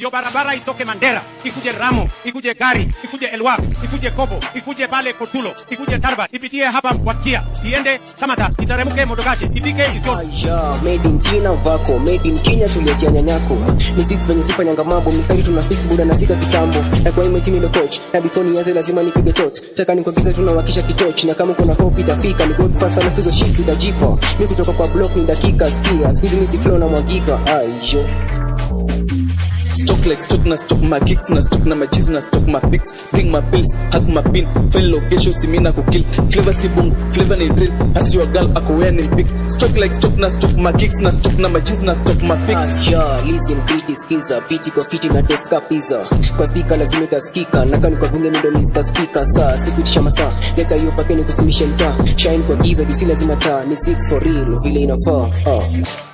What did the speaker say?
ndio barabara itoke Mandera ikuje Ramo ikuje Gari ikuje Elwak ikuje Kobo ikuje pale Kotulo ikuje Tarba ipitie hapa Wajia iende Samata iteremke Modogashe ifike Isiolo. Aisha, made in China vako made in Kenya tuliachia nyanyako ni six venye sifanyanga mambo mistari tuna fix buda na sika kitambo na kwa ime ndo coach na before nianze lazima nipige torch taka nikuagiza tunawakisha kitoch na kama kuna hope itafika ni god fast na fizo shit zitajipa mi kutoka kwa block ni dakika skia squeeze mimi si flow na mwagika Aisha stock like stock na stock my kicks na stock na my cheese na stock my pics bring my pills hug my pin fail location simina kukill flavor si boom flavor ni drill as your girl ako wear ni big stock like stock na stock my kicks na stock na my cheese na stock my pics Aisha, listen pretty skiza Fiti kwa fiti na deska pizza Kwa speaker lazima itasikika Naka ni kwa bunge mindo Mr. Speaker Saa, sikuitisha masaa Leta hiyo pake ni kufinisha mtaa Shine kwa giza, disi lazima taa Ni six for real, vile inafaa uh.